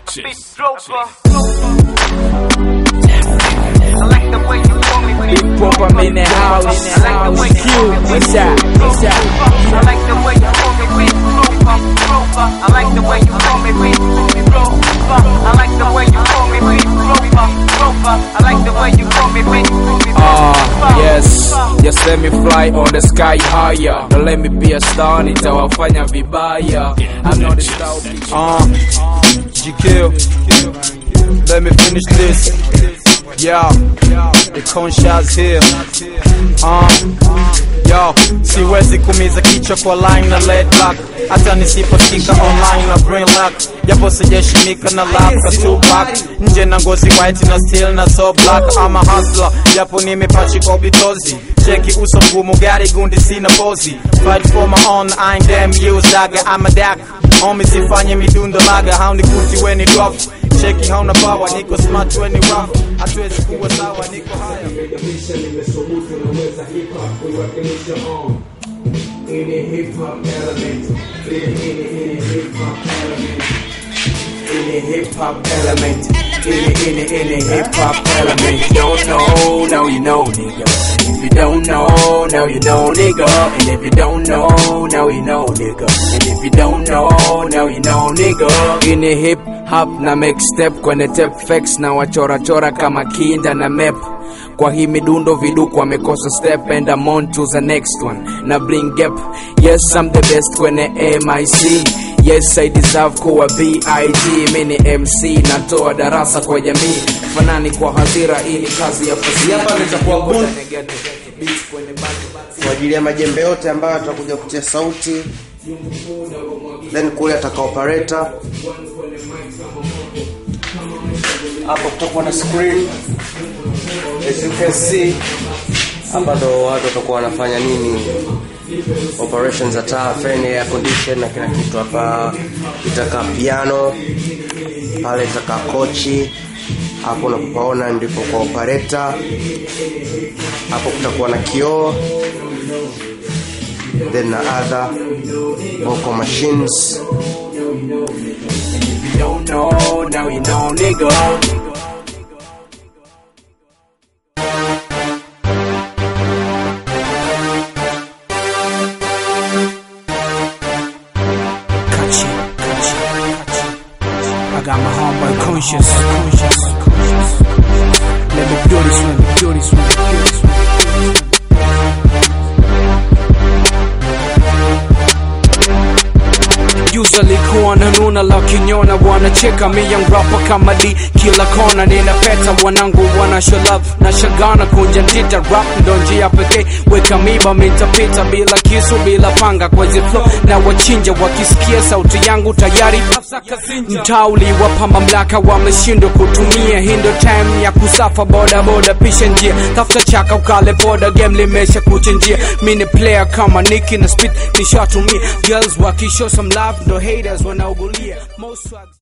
Purchase. I like the way you call me Big Pop, I'm in the house. I like the way you Q, call me what's that? What's that? I like the way you call me Big Rover, Rover. I like the way you call me Big Rover. I like the way you call me Big Rover, Rover. I like the way you call me Big Ah, yes, just let me fly on the sky higher. Don't let me be a star, nitawafanya vibaya. I'm not a star. Uh, GQ, let me finish this. Yeah, the conscious here. Uh, yo, siwezi kumiza kichwa kwa line na lead block hata nisiposikika online na brain lock japo sijashimika na lap two back nje na ngozi white na still na so black I'm a hustler japo nimepachikwa bitozi cheki uso mgumu gari gundi sina pozi fight for my own I ain't damn used dagger I'm a dak Homie sifanye midundo laga haunikuti weni drop cheki hauna power niko smart weni rough hatuwezi kuwa sawa niko haya Nimerekebisha, nimesubutu, naweza hip hop kuiwakilisha on ini hip hop element, ini ini ini hip hop element, ini hip hop element, ini ini ini hip hop element. If you don't know, now you know, nigga. If you don't know, now you know, nigga. And if you don't know, now you know, nigga. And if you don't know, now you know, nigga. ini hip hop na make step kwenye tape facts na wachorachora kama kinda na map kwa hii midundo viduku wamekosa step and I'm on to the next one na bring gap yes I'm the best kwenye mic yes I deserve kuwa big mini mc natoa darasa kwa jamii fanani kwa hadhira ili kazi ya fasihi Hapa nitakuwa bull. Beats kwenye batu- kwa ajili ya majembe yote ambayo atakuja kutia sauti then kule ataka operator hapo kutakuwa na screen as you can see hapa ndo watu watakuwa wanafanya nini operations za taa fan air condition na kila kitu hapa itakaa piano pale itakaa kochi hapo unapopaona ndipo kwa operator hapo kutakuwa na kioo then na other vocal machines If you don't know, now you know, nigga. Cut you, cut you, cut you. I got my homeboy conscious, conscious, conscious. Let me do this one, do this one, do this one. Usually kuwa nanuna lakiniona wanacheka mi young rapper kama D kila kona ninapeta wanangu wana show love na shagana kunja ndita rap ndo njia pekee weka miba mitapita bila kisu bila panga kwa hizi flow na wachinja wakisikia sauti yangu tayari mtauli wapa mamlaka wameshindwa kutumia hii ndo time ya kusafa boda boda pisha njia tafuta chaka ukale poda game limesha kuchinjia mi ni player kama Nicki na speed nishatumia girls wakishow some love ndo haters wanaugulia most swags